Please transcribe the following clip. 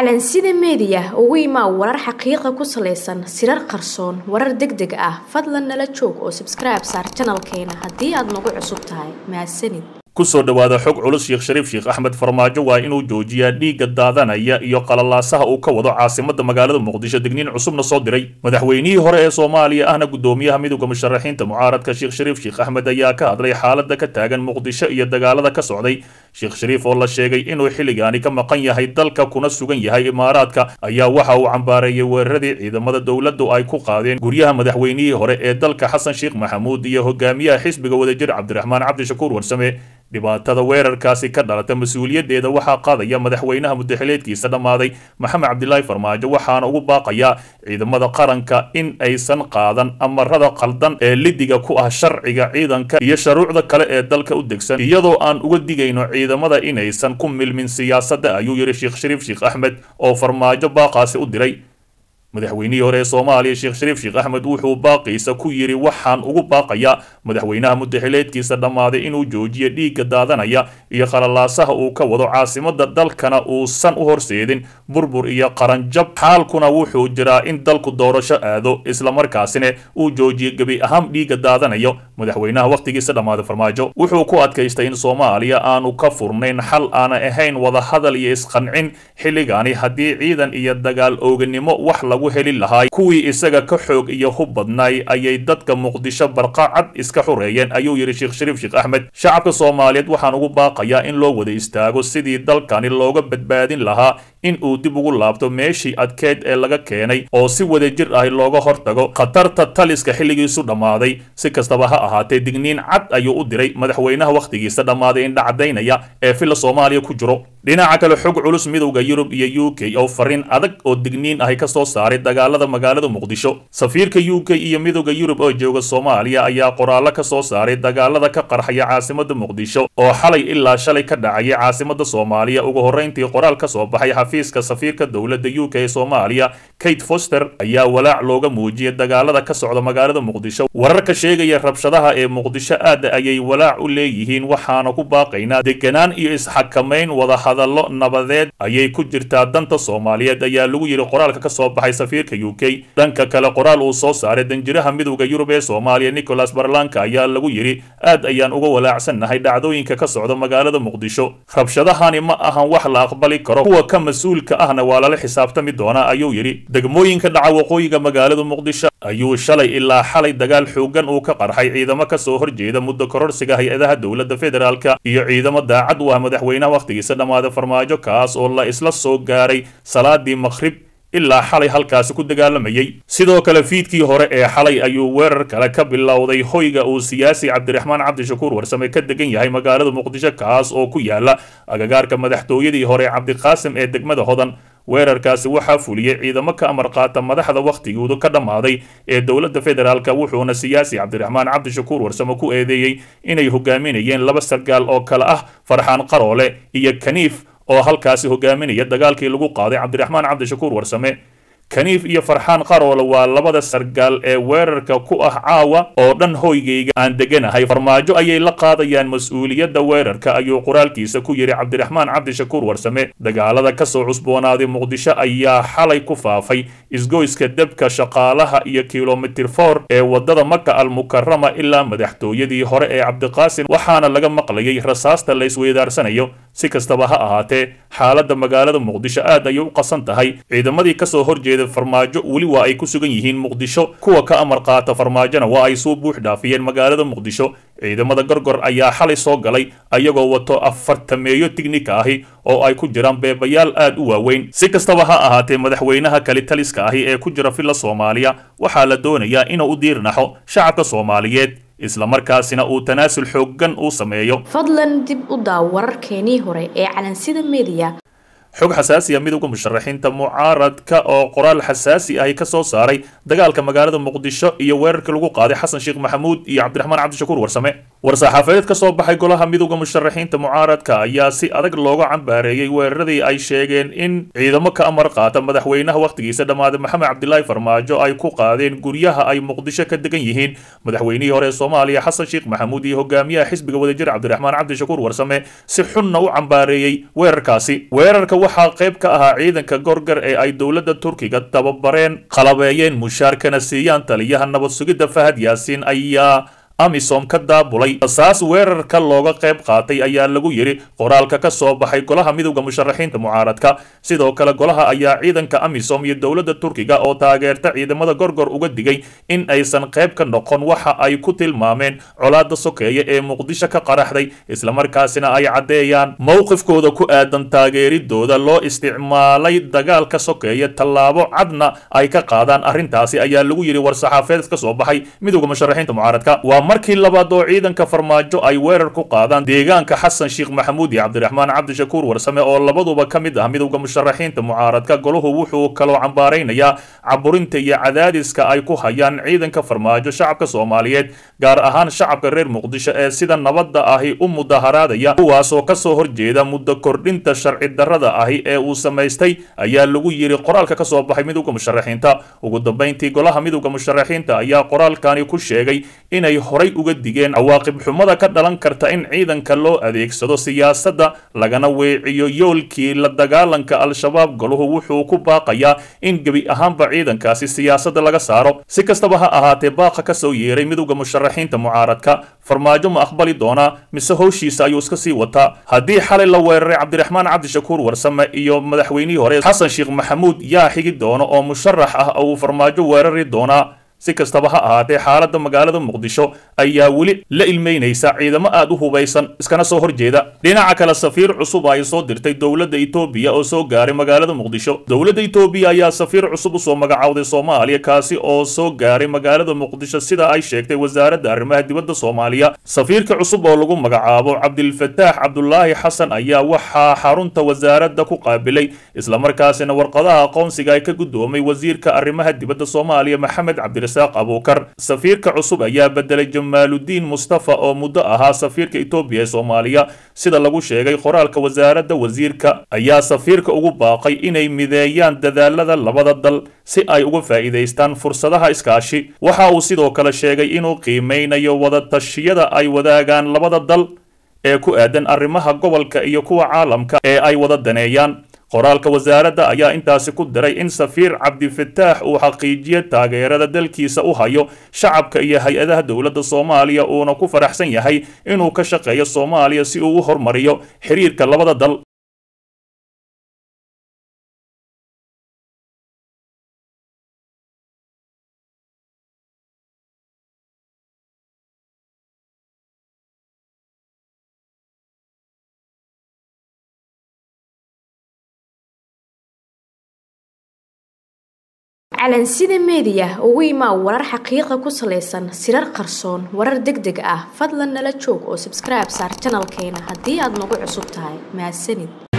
calansida meediya ugu imaa warar xaqiiqa ku salaysan sirar qarsoon warar deg deg ah fadlan nala joog oo sabskribe saar janalkeena haddii aad nagu cusub tahay mahadsanid kusoo dhowaada xog culus sheekh shariif sheekh axmed farmaajo waa inuu joojiyaa dhiigga daadanaya iyo qalalaasaha uu ka wado caasimada magaalada muqdisho degniin cusubna soo diray madaxweynihii hore ee soomaaliya ahna gudoomiyaha midowda musharaxiinta mucaaradka sheekh shariif sheekh axmed ayaa ka hadlay xaalada ka taagan muqdisho iyo dagaalada ka socday sheekh shariif oo la sheegay inuu xilligaani ka maqan yahay dalka kuna sugan yahay imaaraadka ayaa waxa uu cambaareeyay weeraradii ciidamada dowladdu ay ku qaadeen guryaha madaxweynihii hore ee dalka xasan sheekh maxamuud iyo hogaamiyaha xisbiga wadajir cabdiraxmaan cabdishakuur warsame dhibaatada weerarkaasi ka dhalata mas-uuliyaddeeda waxaa qaadaya madaxweynaha mudaxileedkiisa dhammaaday maxamed cabdilaahi farmaajo waxaana ugu baaqayaa ciidamada qaranka in aysan qaadan amarada qaldan ee lidiga ku ah sharciga ciidanka iyo shuruucda kale ee dalka u degsan iyadoo aan uga digayno ciidamada inaysan ku milmin siyaasadda ayuu yidhi sheekh shariif sheekh axmed oo farmaajo baaqaasi u diray madaxweynihii hore ee soomaaliya sheekh shariif sheekh axmed wuxuu baaqiisa ku yidhi waxaan ugu baaqayaa madaxweynaha mudaxileedkiisa dhammaaday inuu joojiyo dhiigga daadanaya iyo qalalaasaha uu ka wado caasimada dalkana uusan u horseedin burbur iyo qaranjab xaalkuna wuxuu jiraa in dalku doorasho aado islamarkaasina uu joojiyo gebi ahaan dhiigga daadanayo madaxweynaha wakhtigiisa dhammaaday farmaajo wuxuu ku adkaystay in soomaaliya aanu ka furnayn xal aana ahayn wadahadal iyo isqancin xilligaani haddii ciidan iyo dagaal ooganimo wax lagu heli lahaay kuwii isaga ka xoog iyo hub badnaay ayay dadka muqdisho barqacad iska xureeyeen ayuu yidhi sheekh shariif sheekh axmed shacabka soomaaliyeed waxaan ugu baaqayaa in loo wada istaago sidii dalkani looga badbaadin lahaa in uu dib ugu laabto meeshii adkeyd ee laga keenay oo si wada jir ah looga hortago khatarta taliska xilligiisu dhammaaday si kastaba ha ahaatee digniin cad ayuu u diray madaxweynaha wakhtigiisa dhammaaday indhacadaynaya ee filla soomaaliya ku jiro dhinaca kale xog culus midowda yurub iyo u k oo fariin adag oo digniin ahi ka soo saaray dagaalada magaalada muqdisho safiirka u k iyo midowda yurub oo jooga soomaaliya ayaa qoraallo ka soo saaray dagaalada ka qarxaya caasimada muqdisho oo xalay ilaa shalay ka dhacaya caasimada soomaaliya ugu horrayntii qoraal ka soo baxay xafiiska safiirka dowladda u k ee soomaaliya kate foster ayaa walaac looga muujiyay dagaalada ka socda magaalada muqdisho wararka sheegaya rabshadaha ee muqdisho aad ayay walaac u leeyihiin waxaana ku baaqaynaa deganaan iyo isxakamayn wada hadallo nabadeed ayay ku jirtaa danta soomaaliyeed ayaa lagu yidhi qoraalka ka soo baxay safiirka u k dhanka kale qoraal uu soo saaray danjiraha midowda yurub ee soomaaliya nicholas barlanka ayaa lagu yidhi aad ayaan uga walaacsannahay dhacdooyinka ka socda magaalada muqdisho rabshadahani ma ahan wax la aqbali karo kuwa ka mas-uulka ahna waa lala xisaabtami doonaa ayuu yidhi degmooyinka dhaca waqooyiga magaalada muqdisho ayuu shalay ilaa xalay dagaal xoogan uu ka qarxay ciidamo ka soo horjeeda muddo kororsiga hay-adaha dowladda federaalka iyo ciidamo daacad u ah madaxweynaha wakhtigiisa dhammaaday farmaajo kaas oo la isla soo gaaray salaadii maqhrib ilaa xalay halkaasi ku dagaalamayay sidoo kale fiidkii hore ee xalay ayuu weerar kale ka bilowday hoyga uu siyaasi cabdiraxmaan cabdishakuur warsame ka degan yahay magaalada muqdisho kaas oo ku yaala agagaarka madaxtooyadii hore cabdiqaasim ee degmada hodan weerarkaasi waxaa fuliyey ciidamo ka amar qaata madaxda wakhtigoodu ka dhammaaday ee dowladda federaalka wuxuuna siyaasi cabdiraxmaan cabdishakuur warsame ku eedeeyey inay hogaaminayeen laba sargaal oo kale ah farxaan qaroole iyo kaniif oo halkaasi hogaaminaya dagaalkii lagu qaaday cabdiraxmaan cabdishakuur warsame kaniif iyo farxaan qaroole waa labada sargaal ee weerarka ku ah caawa oo dhan hoygayga aan deganahay farmaajo ayay la qaadayaan mas-uuliyadda weerarka ayuu qoraalkiisa ku yidhi cabdiraxmaan cabdishakuur warsame dagaalada ka soo cusboonaaday muqdisho ayaa xalay ku faafay isgoyska debka shaqaalaha iyo kilomitir for ee waddada maka almukarama ilaa madaxtooyadii hore ee cabdiqaasim waxaana laga maqlayay rasaasta la isweydaarsanayo si kastaba ha ahaatee xaaladda magaalada muqdisho aad ayay u qasan tahay ciidamadii kasoo horjeeda farmaajo weli waa ay ku sugan yihiin muqdisho kuwa ka amar qaata farmaajona waa ay soo buux dhaafiyeen magaalada muqdisho ciidamada gorgor ayaa xalay soo galay ayagoo wato afartameeyo tignika ahi oo ay ku jiraan beebayaal aad u waaweyn si kastaba ha ahaatee madaxweynaha kalitaliska ahi ee ku jira filla soomaaliya waxaa la doonayaa inuu u diirnaxo shacabka soomaaliyeed islamarkaasina uu tanaasul xooggan uu sameeyo fadlan dib u daaw wararkeenii hore ee calansida meediya xog xasaasi ah midowda musharaxiinta mucaaradka oo qoraal xasaasi ahi ka soo saaray dagaalka magaalada muqdisho iyo weerarkii lagu qaaday xasan sheekh maxamuud iyo cabdiraxmaan cabdishakuur warsame war-saxaafadeed ka soo baxay golaha midowda musharaxiinta mucaaradka ayaa si adag looga cambaareeyey weeraradii ay sheegeen in ciidamo ka amar qaata madaxweynaha wakhtigiisa dhammaaday maxamed cabdilaahi farmaajo ay ku qaadeen guryaha ay muqdisho ka degan yihiin madaxweynihii hore ee soomaaliya xasan sheekh maxamuud iyo hogaamiyaha xisbiga wadajir cabdiraxmaan cabdishakuur warsame si xunna u cambaareeyey weerarkaasi weerarka waxaa qayb ka ahaa ciidanka gorgar ee ay dowladda turkiga tababareen qalabeeyeen mushaarkana siiyaan taliyaha nabad sugidda fahad yaasiin ayaa amisom ka daabulay rasaas weerarka looga qayb qaatay ayaa lagu yidhi qoraalka ka soo baxay golaha midowda musharaxiinta mucaaradka sidoo kale golaha ayaa ciidanka amisom iyo dowladda turkiga oo taageerta ciidamada gorgor uga digay in aysan qayb ka noqon waxa ay ku tilmaameen colaada sokeeye ee muqdisho ka qaraxday islamarkaasina ay caddeeyaan mowqifkooda ku aadan taageeridooda loo isticmaalay dagaalka sokeeye tallaabo cadna ay ka qaadaan arrintaasi ayaa lagu yidhi war-saxaafeed ka soo baxay midowda musharaxiinta mucaaradka markii labaad oo ciidanka farmaajo ay weerar ku qaadaan deegaanka xasan sheekh maxamuud iyo cabdiraxmaan cabdishakuur warsame oo labaduba ka mid ah midowda musharaxiinta mucaaradka golahu wuxuu kaloo cambaaraynayaa caburinta iyo cadaadiska ay ku hayaan ciidanka farmaajo shacabka soomaaliyeed gaar ahaan shacabka reer muqdisho ee sida nabadda ahi u mudaharaadaya kuwaasoo kasoo horjeeda muddo kordhinta sharci darrada ahi ee uu samaystay ayaa lagu yidhi qoraalka ka soo baxay midowda musharaxiinta ugu dambayntii golaha midowda musharaxiinta ayaa qoraalkani ku sheegay inay horay uga digeen cawaaqib xumada ka dhalan karta in ciidanka loo adeegsado siyaasadda lagana weeciyo yoolkii la dagaalanka al-shabaab golahu wuxuu ku baaqayaa in gebi ahaanba ciidankaasi siyaasadda laga saaro si kastaba ha ahaatee baaqa ka soo yeeray midowda musharaxiinta mucaaradka farmaajo ma aqbali doonaa mise howshiisa ayuu iska sii wataa haddii xalay la weeraray cabdiraxmaan cabdishakuur warsame iyo madaxweynihii hore xasan sheekh maxamuud yaa xigi doono oo musharax ah oo uu farmaajo weerari doonaa si kastaba ha ahaatee xaaladda magaalada muqdisho ayaa weli la ilmeynaysa ciidamo aad u hubaysan iskana soo horjeeda dhinaca kale safiir cusub ay soo dirtay dowladda etoobiya oo soo gaaray magaalada muqdisho dowladda etoobiya ayaa safiir cusub usoo magacowday soomaaliya kaasi oo soo gaaray magaalada muqdisho sida ay sheegtay wasaaradda arrimaha dibadda soomaaliya safiirka cusub oo lagu magacaabo cabdilfataax cabdulaahi xasan ayaa waxaa xarunta wasaaradda ku qaabilay islamarkaasina warqadaha aqoonsiga ay ka guddoomay wasiirka arrimaha dibadda soomaaliya maxamed cabdi abukar safiirka cusub ayaa bedelay jamaaludiin mustafa oo muddo ahaa safiirka etoobiya ee soomaaliya sida lagu sheegay qoraalka wasaaradda wasiirka ayaa safiirka ugu baaqay inay mideeyaan dadaalada labada dal si ay uga faa'iidaystaan fursadaha iskaashi waxa uu sidoo kale sheegay inuu qiimeynayo wadatashyada ay wadaagaan labada dal ee ku aadan arrimaha gobolka iyo kuwa caalamka ee ay wada daneeyaan qoraalka wasaaradda ayaa intaasi ku diray in safiir cabdifataax uu xaqiijiyo taageerada dalkiisa u hayo shacabka iyo hay-adaha dowladda soomaaliya uuna ku faraxsan yahay inuu ka shaqeeyo soomaaliya si uu u hormariyo xiriirka labada dal calansida meediya ugu imaa warar xaqiiqa ku salaysan sirar qarsoon warar deg deg ah fadlan nala joog oo sabskribe saar janalkeena haddii aad nagu cusub tahay mahadsanid